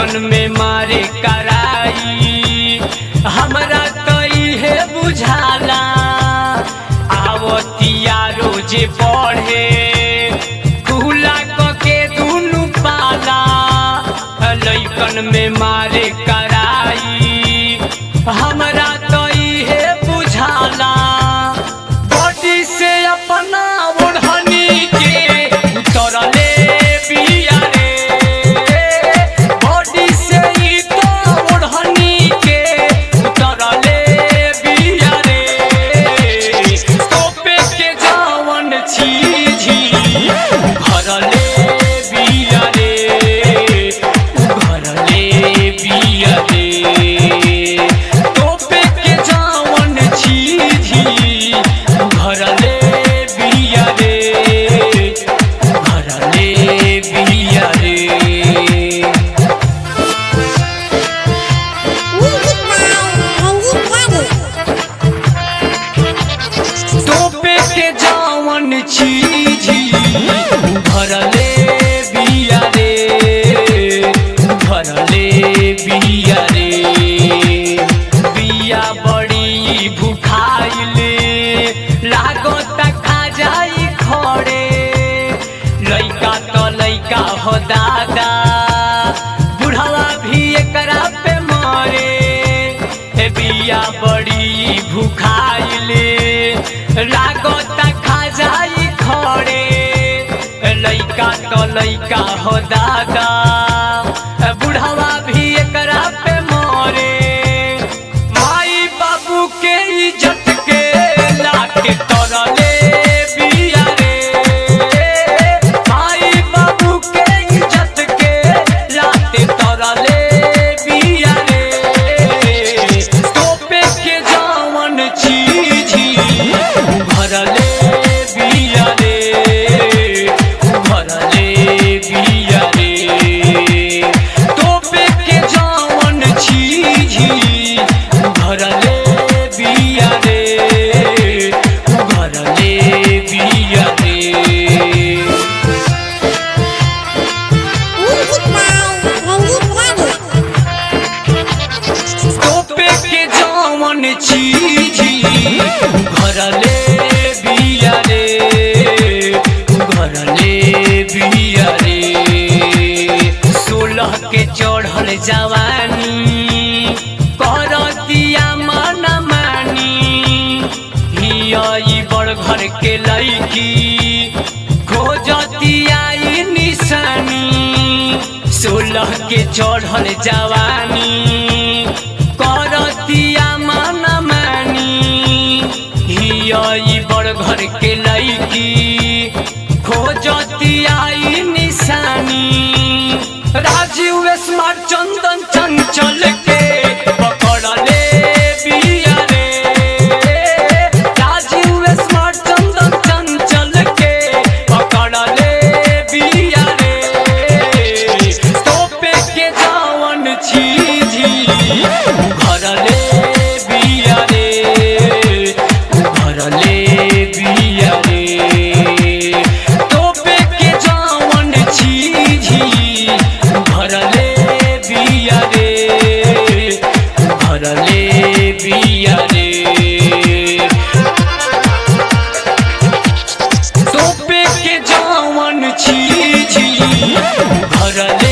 लैकन में मारे कराई हमरा कई है बुझाला आवतिया रोजे पढ़े खुला क के दुनु पाला लैकन में मारे कराई हमरा कई है बुझाला बॉडी से अपना ओढ़नी के उतरले बिया रे बॉडी से ही तो ओढ़नी के उतरले बिया रे तोपे के जावन छीझी भरले बिया रे भरले बिया रे तोपे के जावन छीझी भरले बिया रे भरले बिया रे Music by Ranjit Ravi. तोपे के जावन छीझी भरले बिया रे भरले बिया रे बिया बड़ी भुखाइले लागत खा जाई खड़े लइका तो लइका हो दादा बुढ़वा भी एकरा पे मरे ए बिया बड़ी भुखाइले लागत खा जाई खड़े लइका तो लइका हो दादा बुढ़वा भी एकरा पे मरे माई बाबू के इज्जत के लाके तरले बिया रे माई बाबू के इज्जत के लाते तरले बिया रे तोपे के जावन चीझी भरले बिया रे भरले बिया रे तोपे के जावन चीझी भरले बिया रे भरले बिया रे Music by Ranjit Ravi. तोपे के जावन चीझी भरले बिया रे भरले बिया रे सोलह के चढ़ल जवानी करतिया मन मानी हिया ई बड़ घर के लईकी खोजतिया ई निशानी सोलह के चढ़ल जवानी करतिया मन मानी हिया ई बड़ घर के लईकी खोजतिया ई निशानी राजीव स्मार्ट चंदन चंचल के पकड़ले बिया रे राजीव स्मार्ट चंदन चंचल के पकड़ले बिया रे तोपे के जावन छीझी भरले बिया रे भरले बिया रे तोपे के जावन छीझी भरले बिया रे भरले बिया रे तोपे के जावन छीझी भरले